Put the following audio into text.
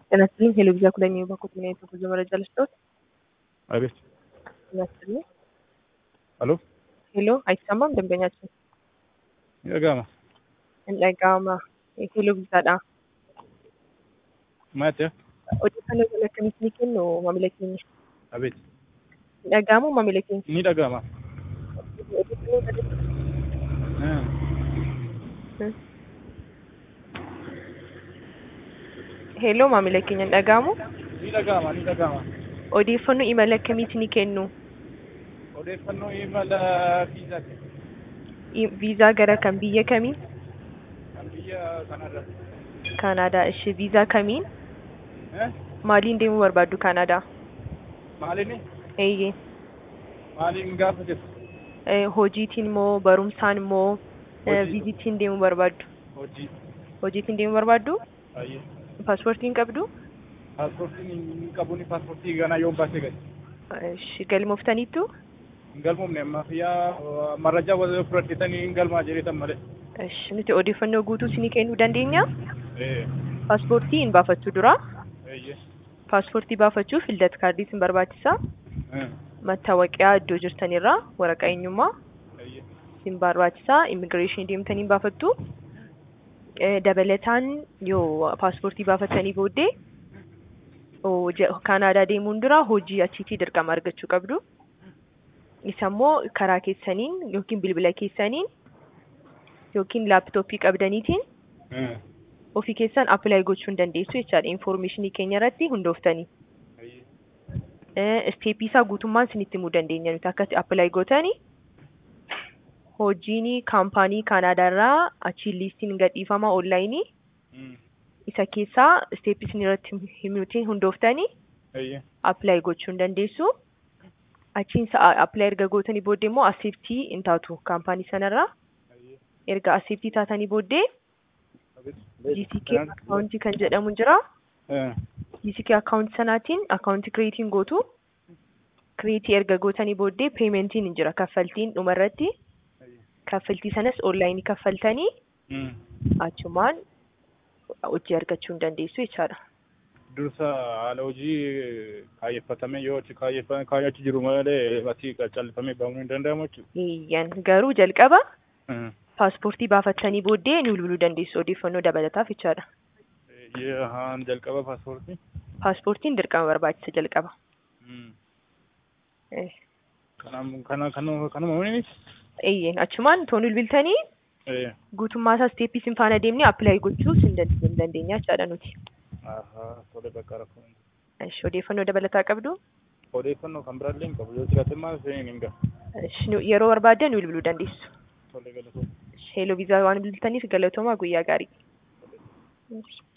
ጤና ይስጥልኝ ቴሌቪዥን ኩለኛ የባኮት ምን አይነት ጉዞ መረጃ ልስጥዎት? አቤት። ጤና ይስጥልኝ። ሄሎ ሄሎ አይሰማም ደንበኛችን የጋማ dhaga'ama teeleviizaadha. maati Odeeffannoo kana akkamitti ni kennu maamila keenya? abeet Dhaga'amu maamila keenya? ni dhaga'ama Odeeffannoo kana Hello maamila keenya hin dhaga'amu? ni dhaga'ama ni dhaga'ama Odeeffannoo imala akkamitti ni kennu? odeeffannoo imala viizaati I- Viizaa gara kan biyya kamii? kan biyya kanarra Kaanaadaa. Ishi viizaa kamiin? Eh? Maaliin deemuu barbaaddu Kaanaadaa? maaliin Eeyyee. maaliin gaafa jirtu Eh, Hojiitiin moo barumsaan moo eh, Hojii. viizitiin deemuu barbaaddu? hojii Hojiitiin deemuu barbaaddu? ayyee Paaspoortiin qabdu? paaspoortiin hin qabuun paaspoortii ganaa yoon baasee gadi Ishi galmooftaniittu? hin galmoofne amma fiyyaa marrajaa wal fudhadheetanii hin galmaa jedheetan malee Ishi nuti odeeffannoo guutuu isinii kennuu dandeenya? ee Paaspoortii hin baafachuu dura. eeyyee Paaspoortii baafachuuf ildat kaardii isin barbaachisa. Eh, Mattaawaqiyaa iddoo jirtanirraa waraqaa eenyummaa eeyyee isin barbaachisa. Immigireeshinii deemtanii baafattu. Eh, Dabalataan yoo paaspoortii baafattanii booddee oo je- Kaanaadaa deemuun dura hojii achiitii dirqama argachuu qabdu. Isa immoo karaa keessaniin yookiin bilbila keessaniin yookiin laaptooppii qabdaniitiin Eh, ofii keessan appilaayi gochuu hin dandeessu jechaadha. Infoormeeshinii keenya irratti hundooftanii. eeyyee Isteepii isaa guutummaan isinitti himuu dandeenya nuti akkatti appilaayi gootanii hojiin kaampaanii Kaanaadaa irraa achiin liistiin gadhiifama onlaayinii Mm, isa keessaa isteepii isin irratti himuutiin hundooftanii eeyyee appilaayi gochuu hin dandeessu. Achiin sa'a appilaayi erga gootanii booddee immoo aseeptii hin taatu kaampaanii sanarraa. eeyyee Erga aseeptii taatanii booddee abeet GCK akkaawuntii kan jedhamu jira. Eh, GCK akkaawuntii sanaatiin akkaawuntii kireetiin gootu. Kireetii erga gootanii booddee peementiin hin jira kaffaltiin dhumarratti. eeyyee Kaffaltii sanas onlaayinii kaffaltanii Mm. achumaan hojii argachuu hin dandeessu jechaadha. dursa haala hojii kaayyeffatame yoo achi kaayyeffa- kaayyachuu jiru malee asii callifamee bahamuu hin danda'amu jechuudha. Iyyan garuu jalqaba Mm. paaspoortii baafattanii booddee ni bilbiluu dandeessu odeeffannoo dabalataaf jechaadha. Eeyyee haan jalqaba paaspoortii. Paaspoortiin dirqama barbaachisa jalqaba. Mm. Eh, Kanaaf kana kanuma kanuma waliin Iyyan achumaan toon bilbiltanii ee guutummaa isaa isteeppii isin faana deemnee appilaayi gochuu hin dand- hin dandeenya jechaadha nuti. ahaa tole bakka rakkoo hin jiru. Ishi odeeffannoo dabalataa qabdu. odeeffannoo kan biraallee hin qabu yoo jiraate maal isheen hin gahu. Ishi nu- yeroo barbaaddan nu bilbiluu dandeessu. Tole galatoo. Heeloo viizaa waan bilbiltaniif galatoomaa guyyaa gaarii.